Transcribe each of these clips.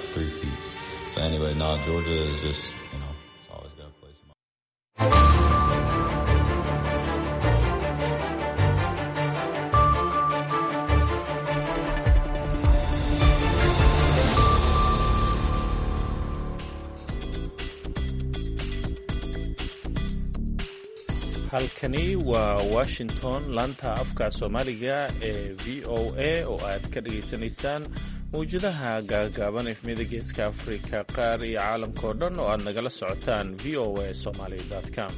three feet. So anyway, no, Georgia is just you know it's always got to play some. halkani waa washington laanta afka soomaaliga ee v o a oo aad ka dhagaysanaysaan mawjadaha gaagaaban efmiyada geeska afrika qaar iyo caalamkao dhan oo aad nagala socotaan v o a somaly com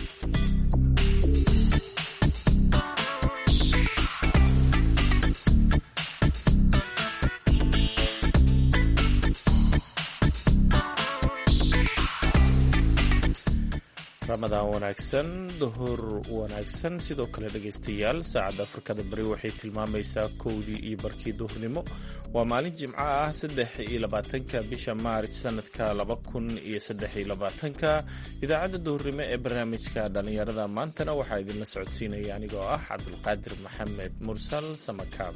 ramadaan wanaagsan duhur wanaagsan sidoo kale dhegaystayaal saacadda afrikada bari waxay tilmaamaysaa kowdii iyo barkii duhurnimo waa maalin jimco ah saddex iyo labaatanka bisha maarj sanadka laba kun iyo saddex iyo labaatanka idaacadda duhurnimo ee barnaamijka dhallinyarada maantana waxaa idinla socodsiinaya anigoo ah cabdulqaadir maxamed mursal samakaab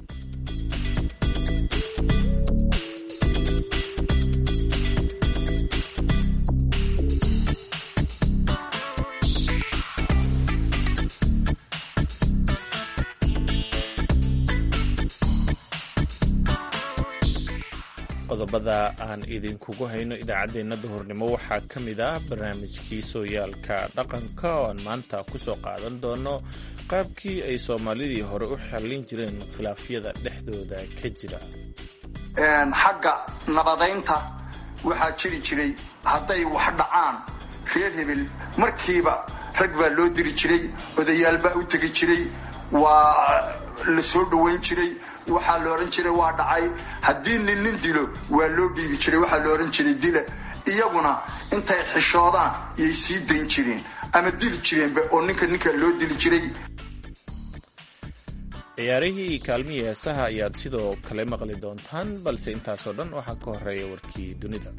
qodobada aan idinkugu hayno idaacaddeenna duhurnimo waxaa ka mid ah barnaamijkii sooyaalka dhaqanka oo aan maanta kusoo qaadan doono qaabkii ay soomaalidii hore u xallin jireen khilaafyada dhexdooda ka jira xagga nabadaynta waxaa jiri jiray hadday wax dhacaan reer hebel markiiba rag baa loo diri jiray odayaal baa u tegi jiray waa la soo dhowayn jiray waxaa la odhan jiray waa dhacay haddii nin nin dilo waa loo dhiibi jiray waxaa la odhan jiray dila iyaguna intay xishoodaan yay sii dayn jireen ama dili jireenba oo ninka ninka loo dili jiray ciyaarihii kaalmihii heesaha ayaad sidoo kale maqli doontaan balse intaasoo dhan waxaa ka horeeya warkii dunida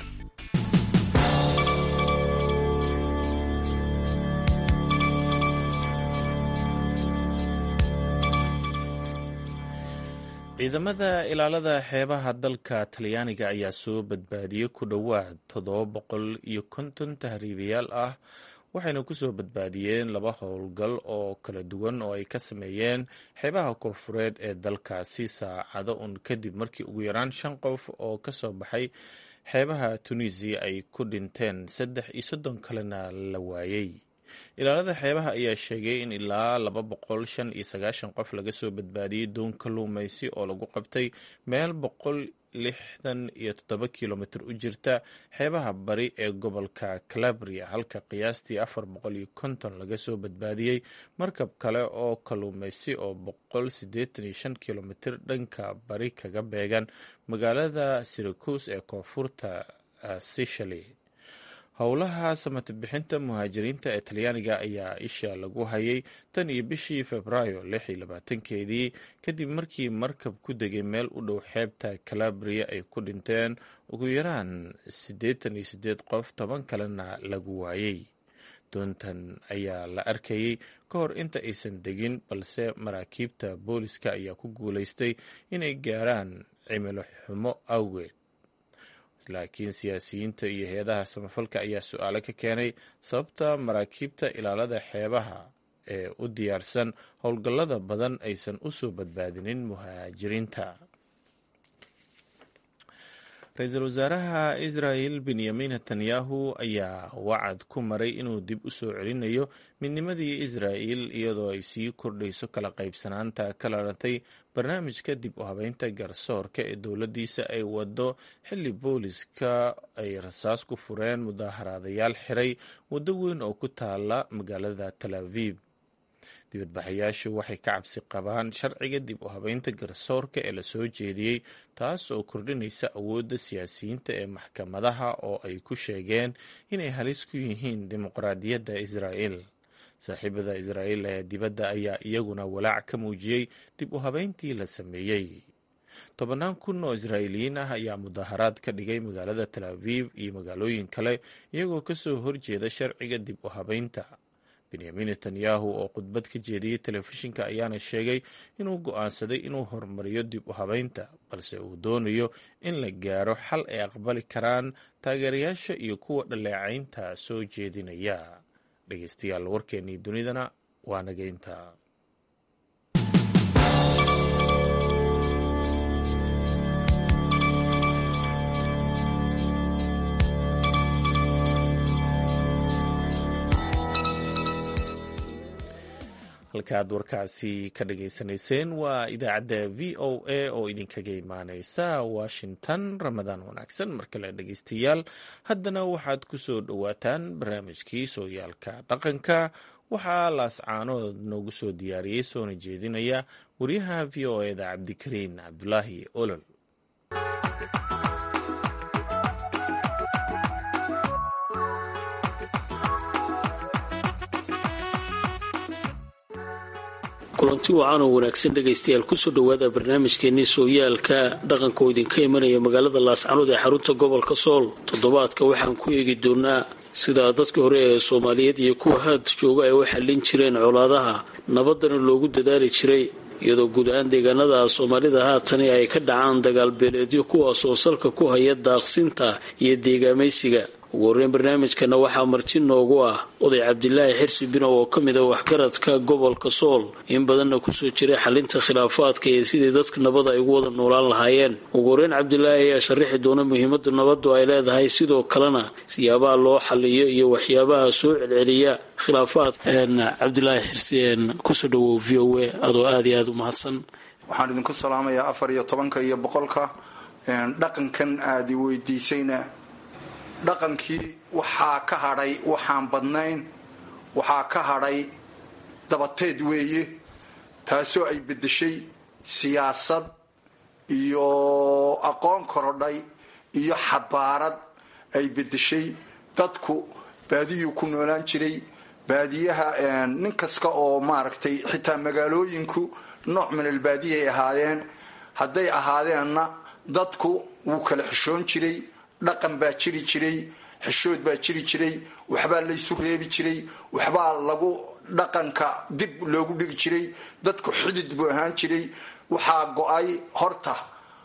ciidamada ilaalada xeebaha dalka talyaaniga ayaa soo badbaadiyey ku dhowaad toddoba boqol iyo konton tahriibayaal ah waxayna kusoo badbaadiyeen laba howlgal oo kala duwan oo ay ka sameeyeen xeebaha koonfureed ee dalkaasi saacado un kadib markii ugu yaraan shan qof oo kasoo baxay xeebaha tunisiya ay ku dhinteen saddex iyo soddon kalena la waayey ilaalada xeebaha ayaa sheegay in ilaa laba boqol shan iyo sagaashan qof laga soo badbaadiyey doon kalluumaysi oo lagu qabtay meel boqol lixdan iyo toddoba kilomitr u jirta xeebaha bari ee gobolka calabria halka qiyaastii afar boqol iyo konton laga soo badbaadiyey markab kale oo kalluumaysi oo boqol siddeetan iyo shan kilomitr dhanka bari kaga beegan magaalada syracuse ee koonfurta sicily howlaha samata bixinta muhaajiriinta ee talyaaniga ayaa isha lagu hayay tan iyo bishii februaayo lix iyo labaatankeedii kadib markii markab ku degay meel u dhow xeebta calabria ay ku dhinteen ugu yaraan siddeetan iyo siddeed qof toban kalena lagu waayey doontan ayaa la arkayey ka hor inta aysan degin balse maraakiibta booliska ayaa ku guulaystay inay gaaraan cimilo xumo awgeed laakiin siyaasiyiinta iyo hay-adaha samafalka ayaa su-aalo ka keenay sababta maraakiibta ilaalada xeebaha ee u diyaarsan howlgallada badan aysan u soo badbaadinin muhaajiriinta ra-iisul wasaaraha israel benyamin netanyahu ayaa wacad ku maray inuu dib u soo celinayo midnimadii israel iyadoo ay sii kordhayso kala qaybsanaanta ka lalatay barnaamijka dib u habeynta garsoorka ee dowladdiisa ay wado xilli booliska ay rasaas ku fureen mudaaharaadayaal xiray waddo weyn oo ku taala magaalada tal aviv dibadbaxayaashu waxay ka cabsi qabaan sharciga dib u habeynta garsoorka ee lasoo jeediyey taas oo kordhinaysa awoodda siyaasiyiinta ee maxkamadaha oo ay ku sheegeen inay halis ku yihiin dimuqraadiyadda israa'el saaxiibada israa'el ee dibadda ayaa iyaguna walaac ka muujiyey dib u habeyntii la sameeyey tobannaan kun oo israa'iiliyiin ah ayaa mudaaharaad ka dhigay magaalada tal aviv iyo magaalooyin kale iyagoo kasoo horjeeda sharciga dib u habeynta benyamin netanyahu oo khudbad ka jeediyey telefishinka ayaana sheegay inuu go'aansaday inuu horumariyo dib u habeynta balse uu doonayo in la gaaro xal ay aqbali karaan taageerayaasha iyo kuwa dhaleecaynta soo jeedinaya dhegeystayaal warkeennii dunidana waa nageynta halkaaad warkaasi ka dhageysanayseen waa idaacadda v o a oo idinkaga imaaneysa washington ramadaan wanaagsan mar kale dhegeystayaal haddana waxaad ku soo dhowaataan barnaamijkii sooyaalka dhaqanka waxaa laascaanood noogu soo diyaariyey soona jeedinaya wariyaha v o eda cabdikariin cabdulaahi olol kulanti wacan oo wanaagsan dhegaystayaal kusoo dhowaada barnaamijkeenii sooyaalka dhaqanka oo idinka imanaya magaalada laascanood ee xarunta gobolka sool toddobaadka waxaan ku eegi doonaa sida dadkii hore ee soomaaliyeed iyo kuwa haad jooga ay u xallin jireen colaadaha nabadana loogu dadaali jiray iyadoo guud ahaan deegaanada soomaalida haatani ay ka dhacaan dagaalbeeleedyo kuwaas oo salka ku haya daaqsinta iyo deegaamaysiga ugu horreyn barnaamijkana waxaa marti noogu ah oday cabdilaahi xirsi binow oo ka mid a waxgaradka gobolka sool in badanna kusoo jiray xalinta khilaafaadka iyo sidii dadka nabada ay ugu wada noolaan lahaayeen ugu horreyn cabdilaahi ayaa sharaxi doona muhiimada nabadu ay leedahay sidoo kalena siyaabaha loo xaliyo iyo waxyaabaha soo celceliya khilaafaadka cabdilaahi xirsi kusoo dhawow v o a adoo aada iyo aada u mahadsan waxaan idinku salaamayaa afar iyo tobanka iyo boqolka dhaqankan aada weydiisayna dhaqankii waxaa ka hadhay waxaan badnayn waxaa ka hadhay dabateed weeye taasoo ay beddeshay siyaasad iyo aqoon korodhay iyo xabaarad ay beddeshay dadku baadiyuu ku noolaan jiray baadiyaha nin kasta oo maaragtay xitaa magaalooyinku nooc min albaadiya ay ahaadeen hadday ahaadeenna dadku wuu kala xishoon jiray dhaqan baa jiri jiray xishood baa jiri jiray waxbaa laysu reebi jiray waxbaa lagu dhaqanka dib loogu dhigi jiray dadku xidid buu ahaan jiray waxaa go-ay horta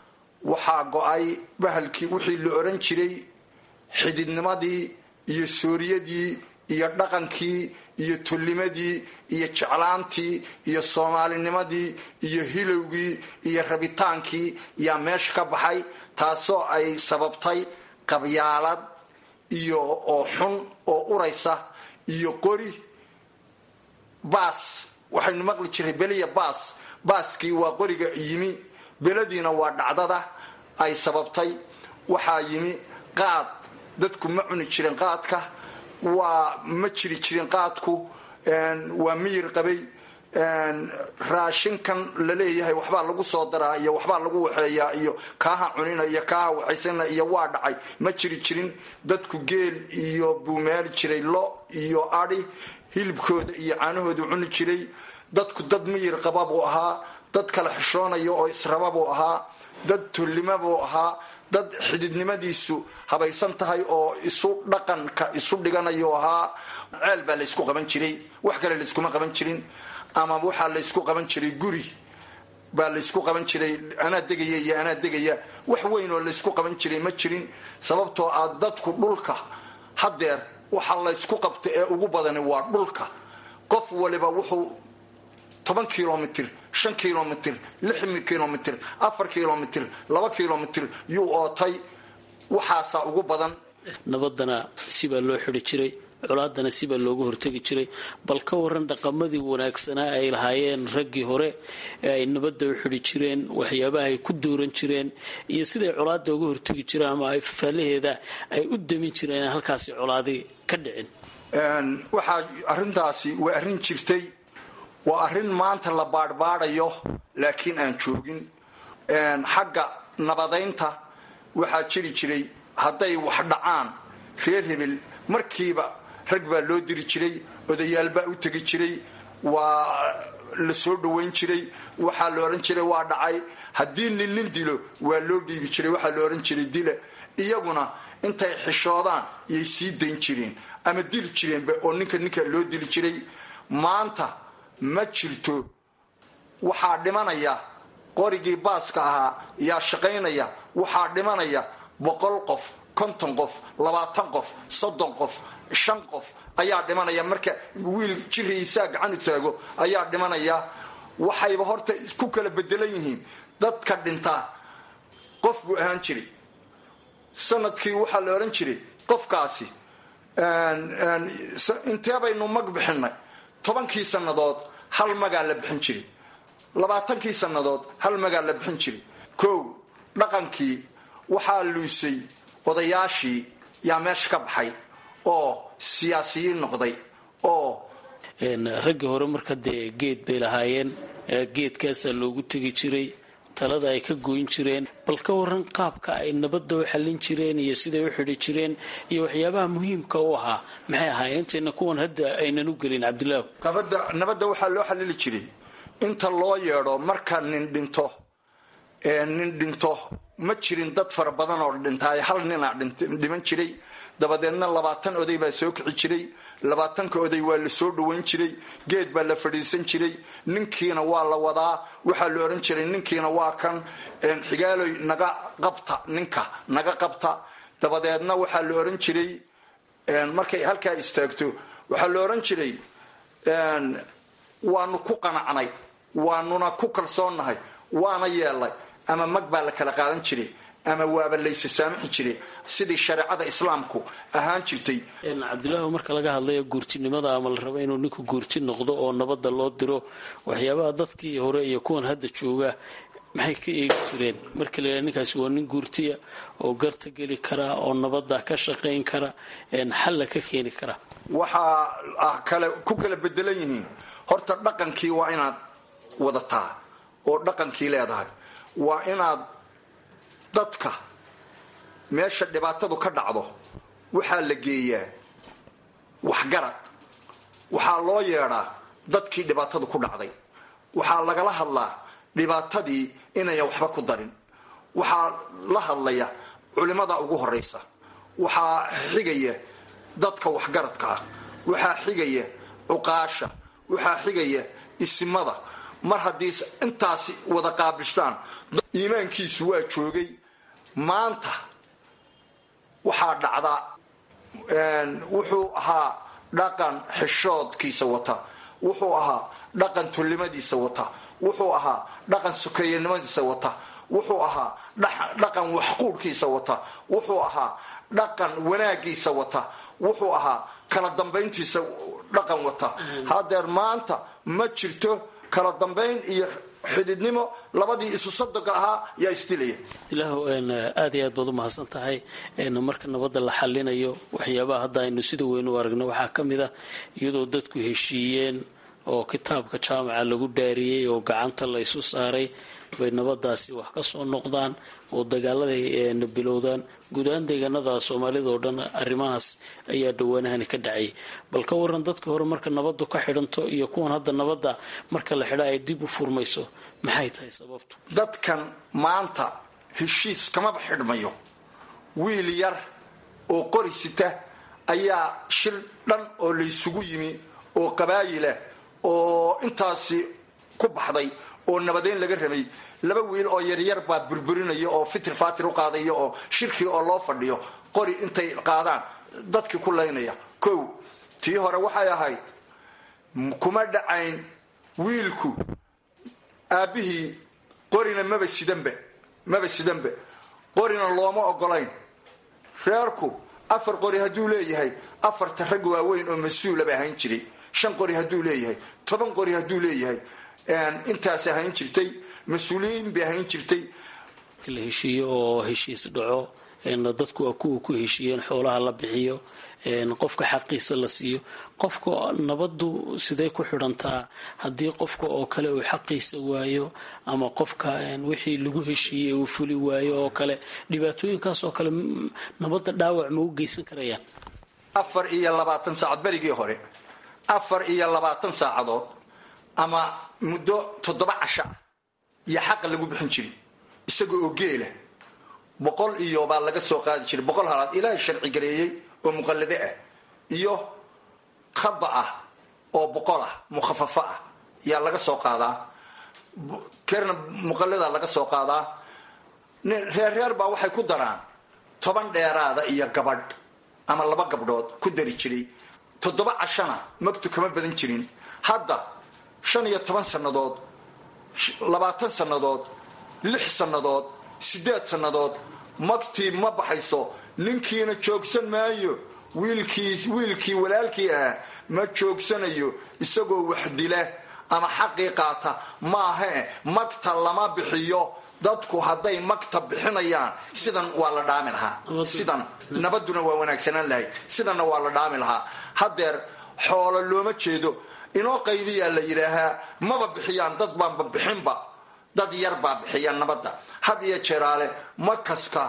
waxaa go-ay bahalkii wixii la oran jiray xididnimadii iyo sooriyadii iyo dhaqankii iyo tullimadii iyo jeclaantii iyo soomaalinimadii iyo hilowgii iyo rabitaankii yaa meesha ka baxay taasoo ay sababtay qabyaalad iyo oo xun oo uraysa iyo qori baas waxaynu maqli jiray beliya baas baaskii waa qoriga yimi beladiina waa dhacdada ay sababtay waxaa yimi qaad dadku ma cuni jirin qaadka waa ma jiri jirin qaadku waa miyir qabay raashinkan laleeyahay waxbaa lagu soo daraa iyo waxbaa lagu waxeeyaa iyo kaaha cunina iyo kaaha waxaysana iyo waa dhacay ma jiri jirin dadku geel iyo buu meeli jiray lo iyo adi hilibkooda iyo caanahooda cuni jiray dadku dad miyir qaba buu ahaa dad kala xishoonaya oo israba buu ahaa dad tullima buu ahaa dad xididnimadiisu habaysan tahay oo isu dhaqanka isu dhiganayo ahaa ceel baa laysku qaban jiray wax kale layskuma qaban jirin ama waxaa laysku qaban jiray guri baa laysku qaban jiray anaa degaya iyo anaa degaya wax weyn oo laysku qaban jiray ma jirin sababtoo ah dadku dhulka haddeer waxa laysku qabta ee ugu badani waa dhulka qof waliba wuxuu toban kilomitr shan kilomitr lix kilomitr afar kilomitr laba kilomitr yuu ootay waxaasaa ugu badan nabadana sibaa loo xidi jiray colaadana sibaa looga hortegi jiray bal ka waran dhaqamadii wanaagsanaa ay lahaayeen raggii hore ee ay nabadda u xidi jireen waxyaabaha ay ku dooran jireen iyo siday colaada uga hortegi jireen ama ay fafaalaheeda ay u damin jireen in halkaasi colaadi ka dhicin waxaa arintaasi waa arrin jirtay waa arrin maanta la baadhbaadhayo laakiin aan joogin xagga nabadaynta waxaa jiri jiray hadday wax dhacaan reer hebel markiiba rag baa loo diri jiray odayaal baa u tegi jiray waa la soo dhowayn jiray waxaa la odhan jiray waa dhacay haddii nin nin dilo waa loo dhiibi jiray waxaa la odhan jiray dila iyaguna intay xishoodaan yay sii dayn jireen ama dili jireenba oo ninka ninka loo dili jiray maanta ma jirto waxaa dhimanaya qorigii baaska ahaa yaa shaqaynaya waxaa dhimanaya boqol qof konton qof labaatan qof soddon qof shan qof ayaa dhimanaya marka wiil jiriisaa gacanu taago ayaa dhimanaya waxayba horta ku kala bedelan yihiin dadka dhintaa qof buu ahaan jiray sanadkii waxaa la odhan jiray qofkaasi intee baynu mag bixinay tobankii sannadood hal magaa la bixin jiray labaatankii sannadood hal magaa la bixin jiray kow dhaqankii waxaa luusay odayaashii yaa meesha ka baxay oo siyaasiyiin noqday oo raggii hore marka dee geed bay lahaayeen geedkaasaa loogu tegi jiray talada ay ka goyn jireen bal ka waran qaabka ay nabadda u xallin jireen iyo siday u xidhi jireen iyo waxyaabaha muhiimka u ahaa maxay ahaayeen intayna kuwan hadda aynan u gelin cabdilaahu nabadda waxaa loo xalili jiray inta loo yeedho marka nin dhinto nin dhinto ma jirin dad fara badan oo dhintaaye hal ninaa dhiman jiray dabadeedna labaatan oday baa soo kici jiray labaatanka oday waa la soo dhaweyn jiray geed baa la fadhiisan jiray ninkiina waa la wadaa waxaa la odhan jiray ninkiina waa kan xigaaloy naga qabta ninka naga qabta dabadeedna waxaa la odhan jiray markay halkaa istaagto waxaa la odhan jiray waanu ku qanacnay waanuna ku kalsoonnahay waana yeelnay ama mag baa la kala qaadan jiray ama waaba laysa saamixi jiray sidii shareecada islaamku ahaan jirtay cabdilaahu marka laga hadlayo guurtinimada ama la rabo inuu ninku guurti noqdo oo nabadda loo diro waxyaabaha dadkii hore iyo kuwan hadda jooga maxay ka eegi jireen marka la yidhaha ninkaasi waa nin guurtiya oo garta geli kara oo nabadda ka shaqayn kara xalla ka keeni kara waxaa ah kale ku kala bedelan yihiin horta dhaqankii waa inaad wadataa oo dhaqankii leedahay waa inaad dadka meesha dhibaatadu ka dhacdo waxaa la geeyaa waxgarad waxaa loo yeedhaa dadkii dhibaatadu ku dhacday waxaa lagala hadlaa dhibaatadii inayan waxba ku darin waxaa la hadlaya culimada ugu horaysa waxaa xigaya dadka waxgaradka ah waxaa xigaya cuqaasha waxaa xigaya isimada mar haddii intaasi wada qaabishtaan iimaankiisu waa joogay maanta waxaa dhacdaa wuxuu ahaa dhaqan xishoodkiisa wata wuxuu ahaa dhaqan tullimadiisa wata wuxuu ahaa dhaqan sukeeyanimadiisa wata wuxuu ahaa dhaqan waxquudhkiisa wata wuxuu ahaa dhaqan wanaagiisa wata wuxuu ahaa kala dambayntiisa dhaqan wata hadeer maanta ma jirto kala dambayn iyo xididnimo labadii isu sadoga ahaa yaa isdilaya ilaahu aad iyo aad baad u mahadsan tahay marka nabadda la xalinayo waxyaabaha hadda aynu sida weyn u aragno waxaa ka mid ah iyadoo dadku heshiiyeen oo kitaabka jaamaca lagu dhaariyey oo gacanta la isu saaray bay nabadaasi wax ka soo noqdaan oo dagaaladay bilowdaan guud ahaan deegaanada soomaalida oo dhan arrimahaas ayaa dhawaanahani ka dhacay bal ka waran dadka hore marka nabadu ka xidhanto iyo kuwan hadda nabadda marka la xidha ay dib u furmayso maxay tahay sababtu dadkan maanta heshiis kamaba xidhmayo wiil yar oo qori sita ayaa shir dhan oo laysugu yimi oo qabaayilah oo intaasi ku baxday oo nabadeyn laga rabay laba wiil oo yaryar baa burburinaya oo fitir fatir u qaadaya oo shirkii oo loo fadhiyo qori intay qaadaan dadkii ku laynaya kow tii hore waxay ahayd kuma dhacayn wiilku aabbihii qorina maba sidanba maba sidanba qorina looma ogolayn reerku afar qori hadduu leeyahay afarta rag waaweyn oo mas-uula ba ahayn jiray shan qori hadduu leeyahay toban qori hadduu leeyahay intaas ahayn jirtay mas-uuliyiin bay ahayn jirtay la heshiiyo oo heshiis dhaco dadku waa kuwa ku heshiiyeen xoolaha la bixiyo qofka xaqiisa la siiyo qofka nabadu siday ku xidhantaa haddii qofka oo kale uu xaqiisa waayo ama qofka wixii lagu heshiiyey uu fuli waayo oo kale dhibaatooyinkaas oo kale nabadda dhaawac ma u geysan karayaan afar iyo labaatan saacad berigii hore afar iyo labaatan saacadood ama muddo toddoba casha iyo xaqa lagu bixin jiray isaga oo geela boqol iyo baa laga soo qaadi jiray boqol halaad ilaahay sharci gareeyey oo muqallade ah iyo khaba ah oo boqol ah mukhafafo ah yaa laga soo qaadaa kerna muqallada laga soo qaadaa reerreer baa waxay ku daraan toban dheeraada iyo gabadh ama laba gabdhood ku dari jiray toddoba cashana magtu kama badan jirin hadda shan iyo toban sannadood labaatan sannadood lix sannadood siddeed sannadood magtii ma baxayso ninkiina joogsan maayo wiilkii wiilkii walaalkii ah ma joogsanayo isagoo wax dila ama xaqii qaata maahae magta lama bixiyo dadku hadday magta bixinayaan sidan waa la dhaami lahaa sidan nabaduna waa wanaagsanaan lahayd sidanna waa la dhaami lahaa haddeer xoolo looma jeedo inoo qaybiyaa la yidhaahaa maba bixiyaan dad baanba bixinba dad yar baa bixiya nabadda had iyo jeeraale makaska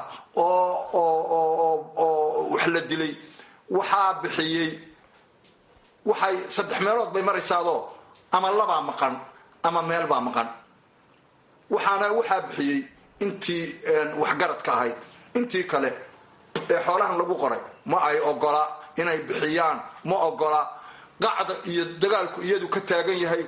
oo wax la dilay waxaa bixiyey waxay saddex meelood bay maraysaadoo ama labaa maqan ama meel baa maqan waxaana waxaa bixiyey intii waxgaradka ahayd intii kale ee xoolahan lagu qoray ma ay ogola inay bixiyaan ma ogola qacda iyo dagaalku iyadu ka taagan yahay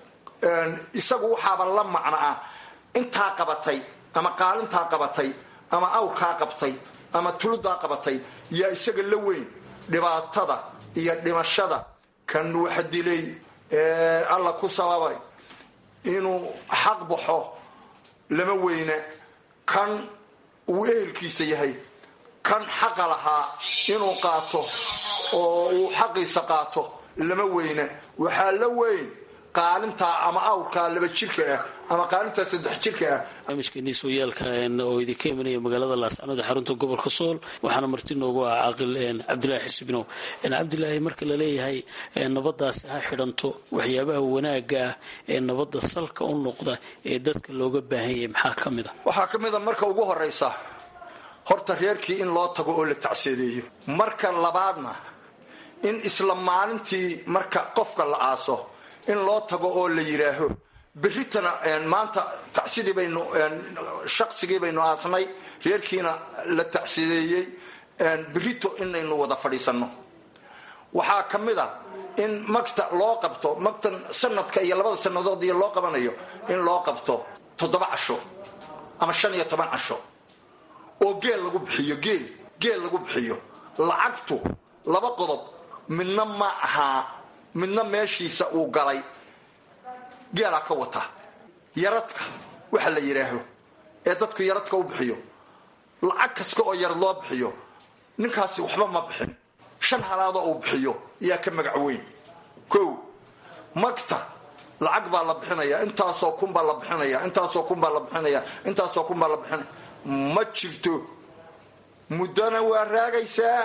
isagu waxaaba la macno ah intaa qabatay ama qaalintaa qabatay ama awrkaa qabtay ama tuludaa qabatay yaa isaga la weyn dhibaatada iyo dhimashada kan wax dilay ee alla ku sababay inuu xaq baxo lama weyne kan uu ehelkiisa yahay kan xaqa lahaa inuu qaato oo uu xaqiisa qaato lama weyne waxaa la weyn qaalintaa ama awrkaa laba jirka ah ama qaalintaa saddex jirka ah barnaamijkeenii sooyaalka oo idinka imanaya magaalada laascanood ee xarunta gobolka sool waxaana marti noogu ah caaqil cabdilaahi xisbinow cabdilaahi marka la leeyahay nabadaasi ha xidhanto waxyaabaha wanaaga ah ee nabadda salka u noqda ee dadka looga baahan yahay maxaa ka mid a waxaa ka mid a marka ugu horaysa horta reerkii in loo tago oo la tacseedeeyo marka labaadna in isla maalintii marka qofka la aaso in loo tago oo la yidhaaho berritana maanta tacsidii baynu shaqsigii baynu aasnay reerkiina la tacsideeyey berrito inaynu wada fadhiisanno waxaa ka mid a in magta loo qabto magtan sanadka iyo labada sannadood iyo loo qabanayo in loo qabto toddoba casho ama shan iyo toban casho oo geel lagu bixiyo geel geel lagu bixiyo lacagtu laba qodob midna ma ahaa midna meeshiisa uu galay geelaa ka wata yaradka waxa la yidhaaho ee dadku yaradka u bixiyo lacag kasta oo yarad loo bixiyo ninkaasi waxba ma bixin shan halaadoo uu bixiyo yaa ka magac weyn kow magta lacag baa la bixinaya intaasoo kun baa la bixinaya intaasoo kun baa la bixinaya intaasoo kun baa la bixinaya ma jirto muddona waa raagaysaa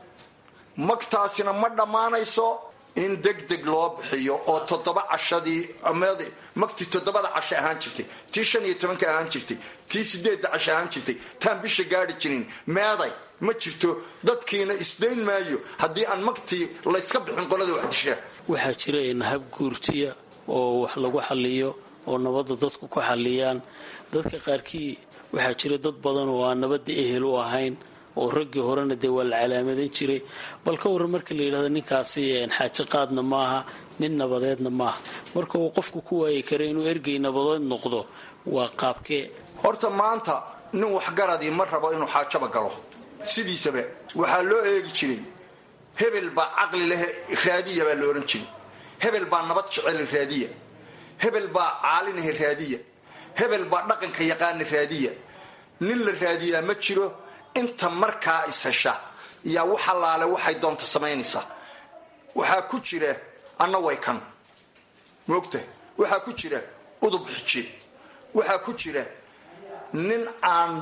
magtaasina ma dhammaanayso in deg deg loo bixiyo oo toddoba cashadii magtii toddobada casho ahaan jirtay tii shan iyo tobanka ahaan jirtay tii sideedda casho ahaan jirtay taan bisha gaari jirin meeday ma jirto dadkiina isdayn maayo haddii aan magtii layska bixin qolada wax dishaa waxaa jira nahab guurtiya oo wax lagu xaliyo oo nabadda dadku ku xaliyaan dadka qaarkii waxaa jira dad badan oo aan nabadda ehel u ahayn oo raggii horena dee waa la calaamadan jiray bal ka warran marka la yidhahdo ninkaasi xaaji qaadna maaha nin nabadeedna maaha marka uu qofku ku waayi kara inuu ergey nabadeed noqdo waa qaabkee horta maanta nin waxgaradii ma rabo inuu xaajaba galo sidiisaba waxaa loo eegi jiray hebel baa caqli leh raadiya baa la odhan jiray hebel baa nabad jecel raadiya hebel baa caalinaha raadiya hebel baa dhaqanka yaqaana raadiya nin la raadiyaa ma jiro inta markaa ishesha yaa wax allaale waxay doonta samaynaysaa waxaa ku jira anna way kan moogta waxaa ku jira udub xije waxaa ku jira nin aan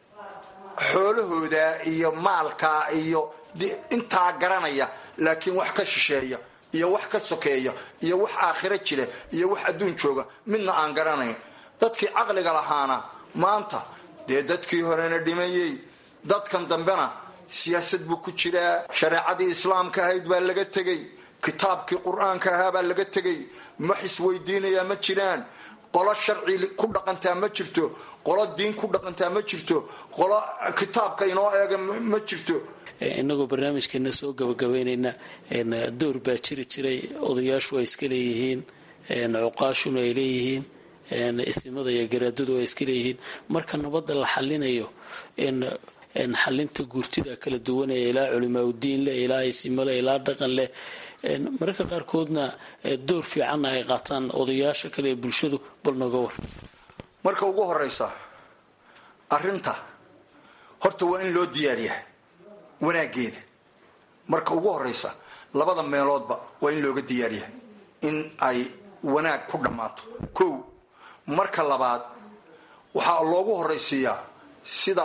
xoolahooda iyo maalkaa iyo intaa garanaya laakiin wax ka shisheeya iyo wax ka sokeeya iyo wax aakhiro jira iyo wax adduun jooga midna aan garanayn dadkii caqliga lahaana maanta dee dadkii horena dhimayey dadkan dambena siyaasad buu ku jiraa shareecadii islaamka ahayd baa laga tegey kitaabkii qur-aanka ahaa baa laga tegey wax isweydiinayaa ma jiraan qolo sharci ku dhaqantaa ma jirto qolo diin ku dhaqantaa ma jirto qolo kitaabka inoo eega ma jirto inagoo barnaamijkeena soo gabagabeynayna door baa jiri jiray odayaashu ay iska leeyihiin cuqaashuna ay leeyihiin isimada iyo garaadadu ay iska leeyihiin marka nabadda la xalinayo xalinta guurtida kala duwanaya ilaa culimaaudiin leh ilaa isimo leh ilaa dhaqan leh mararka qaarkoodna door fiicanna ay qaataan odayaasha kale ee bulshadu bal nooga war marka ugu horeysa arrinta horta waa in loo diyaariyaa wanaaggeeda marka ugu horeysa labada meeloodba waa in looga diyaariyaa in ay wanaag ku dhammaato kow marka labaad waxaa loogu horaysiiyaa sida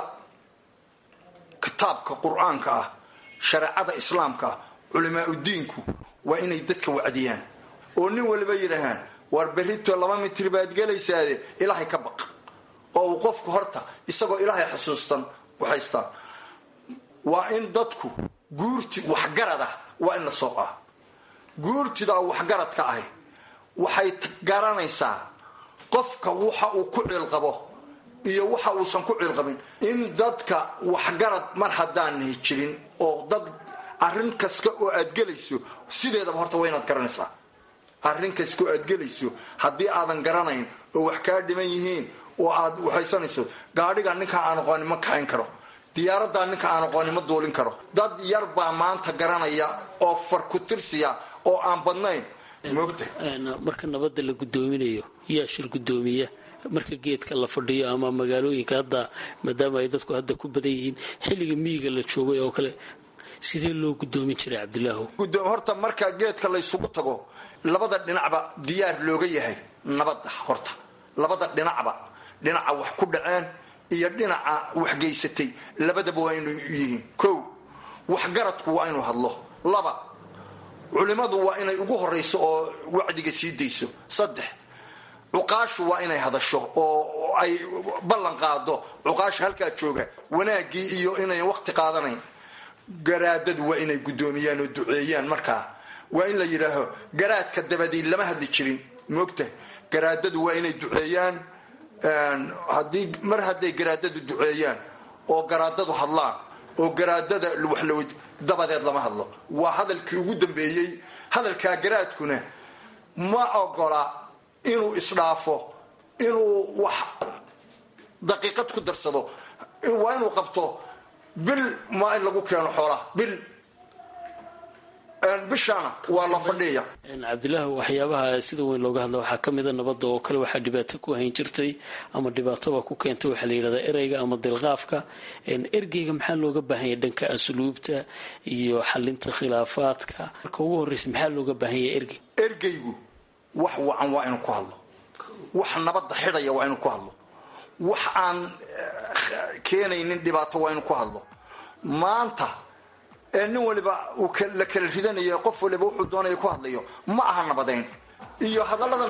kitaabka qur-aanka ah shareecada islaamka ah culimaa udiinku waa inay dadka wacdiyaan oo nin waliba yidhaahaan waar berrito laba mitir baad gelaysaade ilaahay ka baq oo uu qofku horta isagoo ilaahay xusuustan waxaystaa waa in dadku guurti waxgarad ah waa in la soo ah guurtidaa waxgaradka ahi waxay garanaysaa qofka waxa uu ku ciilqabo iyo waxa uusan ku ciilqabin in dadka waxgarad mar haddaanay jirin oo dad arrin kasta oo aad gelayso sideedaba horta waa inaad garanaysaa arrin kasta oo aad gelayso haddii aadan garanayn oo wax kaa dhiman yihiin oo aad waxaysanayso gaadhiga ninka aan aqoonin ma kaxayn karo diyaaradaa ninka aan aqoonin ma duulin karo dad yar baa maanta garanaya oo far ku tirsiya oo aan badnayn moogta marka nabadda la guddoominayo yaa shir guddoomiya marka geedka la fadhiyo ama magaalooyinka hadda maadaama ay dadku hadda ku badan yihiin xilliga miyiga la joogay oo kale sidee loo guddoomin jiray cabdilaahu horta marka geedka laysugu tago labada dhinacba diyaar looga yahay nabadda horta labada dhinacba dhinaca wax ku dhaceen iyo dhinaca wax geysatay labadaba waa inuu yihiin kow waxgaradku waa inuu hadlo laba culimadu waa inay ugu horayso oo wacdiga sii dayso saddex cuqaashu waa inay hadasho oo ay ballan qaado cuqaasha halkaa jooga wanaaggii iyo inayn waqti qaadanayn garaadadu waa inay guddoomiyaan oo duceeyaan markaa waa in la yidhaaho garaadka dabadii lama hadli jirin moogta garaadadu waa inay duceeyaan haddii mar hadday garaadadu duceeyaan oo garaadadu hadlaan oo garaadada wax la dabadeed lama hadlo waa hadalkii ugu dambeeyey hadalkaa garaadkuna ma ogola inuu isdhaafo inuu wax daqiiqad ku darsado waa inuu qabto bil maa in lagu keeno xoolaha bil bishana waa la fadhiya cabdilaahi waxyaabaha sida weyn looga hadla waxaa kamida nabadda oo kale waxaa dhibaato ku hayn jirtay ama dhibaatoba ku keentay waxaa la yidhahdaa ereyga ama dilqaafka ergeyga maxaa looga baahanya dhanka asluubta iyo xalinta khilaafaadka marka ugu horreysa maxaa looga baahanya ergey ergeygu wax wacan waa inuu ku hadlo wax nabadda xidhaya waa inuu ku hadlo wax aan keenaynin dhibaato waa inuu ku hadlo maanta ee nin waliba uu la kala ridanaya qof waliba wuxuu doonaya ku hadlayo ma aha nabadayn iyo hadalladan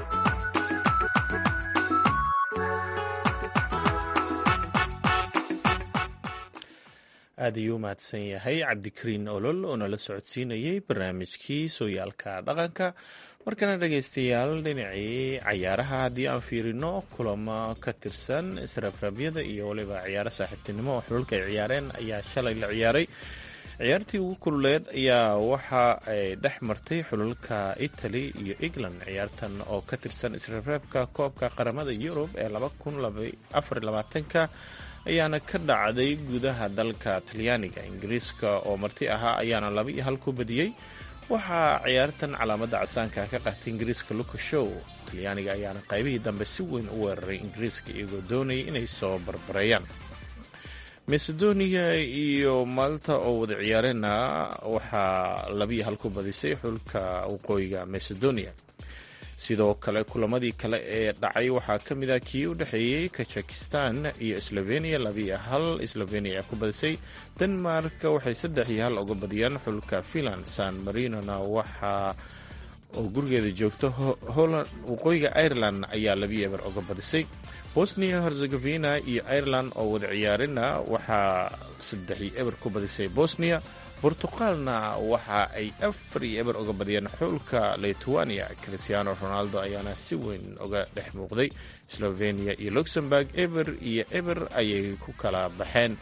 aad ayuu u mahadsan yahay cabdikariin olol oo nala socodsiinayay barnaamijkii sooyaalka dhaqanka markana dhegaystayaal dhinacii cayaaraha haddii aan fiirino kulamo ka tirsan israafraabyada iyo waliba ciyaaro saaxiibtinimo oo xulalka ay ciyaareen ayaa shalay la ciyaaray ciyaartii ugu kululeed ayaa waxa ay dhex martay xulalka italy iyo england ciyaartan oo ka tirsan israafraabka koobka qaramada yurub ee ka ayaana ka dhacday gudaha dalka talyaaniga ingiriiska oo marti ahaa ayaana laba iyo hal ku badiyey waxaa ciyaartan calaamadda casaanka ka qaatay ingiriiska lucashow talyaaniga ayaana qaybihii dambe si weyn u weeraray ingiriiska iyagoo doonayay inay soo barbareeyaan macedonia iyo malta oo wada ciyaareenna waxaa labiyo hal ku badisay xulka waqooyiga macedonia sidoo kale kulamadii kale ee dhacay waxaa ka mid ah kii u dhexeeyey kazakhistan iyo slovenia labiiyo hal slovenia ayaa ku badisay denmark waxay saddex iyo hal uga badiyaan xulka finland san marinona waxaa oo gurigeeda joogto holland waqooyiga ireland ayaa labiyo eber uga badisay bosnia herzegovina iyo ireland oo wada ciyaarina waxaa saddex iyo eber ku badisay bosnia bortuqaalna waxa ay afar iyo eber uga badiyeen xulka lithuania christiano ronaldo ayaana si weyn uga dhex muuqday slovenia iyo luxemburg eber iyo eber ayay ku kala baxeen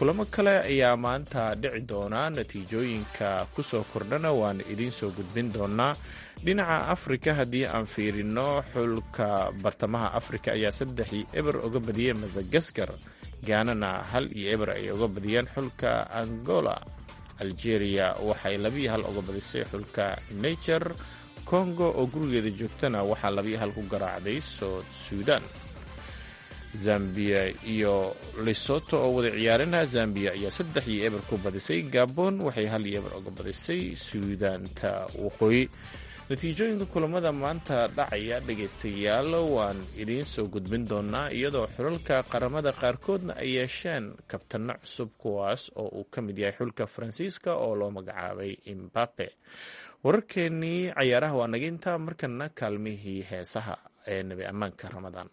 kulamo kale ayaa maanta dhici doona natiijooyinka kusoo kordhana waan idiin soo gudbin doonaa dhinaca afrika haddii aan fiirino xulka bartamaha afrika ayaa saddex iyo eber uga badiyey madagaskar gaanana hal iyo eber ay uga badiyeen xulka angola algeria waxay labiyo hal uga badisay xulka nature congo oo gurigeeda joogtana waxaa labiyo hal ku garaacday soud suudan zambia iyo lesoto oo wada ciyaarana zambia ayaa saddex iyo eber ku badisay gabon waxay hal iyo eber uga badisay suudaanta waqooyi natiijooyinka kulamada maanta dhacaya dhegaystayaal waan idiin soo gudbin doonaa iyadoo xulalka qaramada qaarkoodna ay yeesheen kabtano cusub kuwaas oo uu ka mid yahay xulka faransiiska oo loo magacaabay imbape wararkeenii cayaaraha waa naga intaa markana kaalmihii heesaha ee nebi ammaanka ramadaan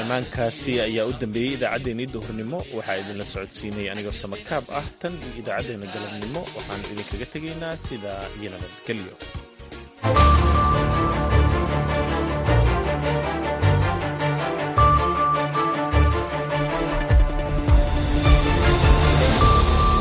ammaankaasi ayaa u dambeeyey idaacaddeenii duhurnimo waxaa idinla socodsiinaya anigoo samakaab ah tan iyo idaacaddeenna galabnimo waxaan idinkaga tegaynaa sidaa iyo nabadgelyo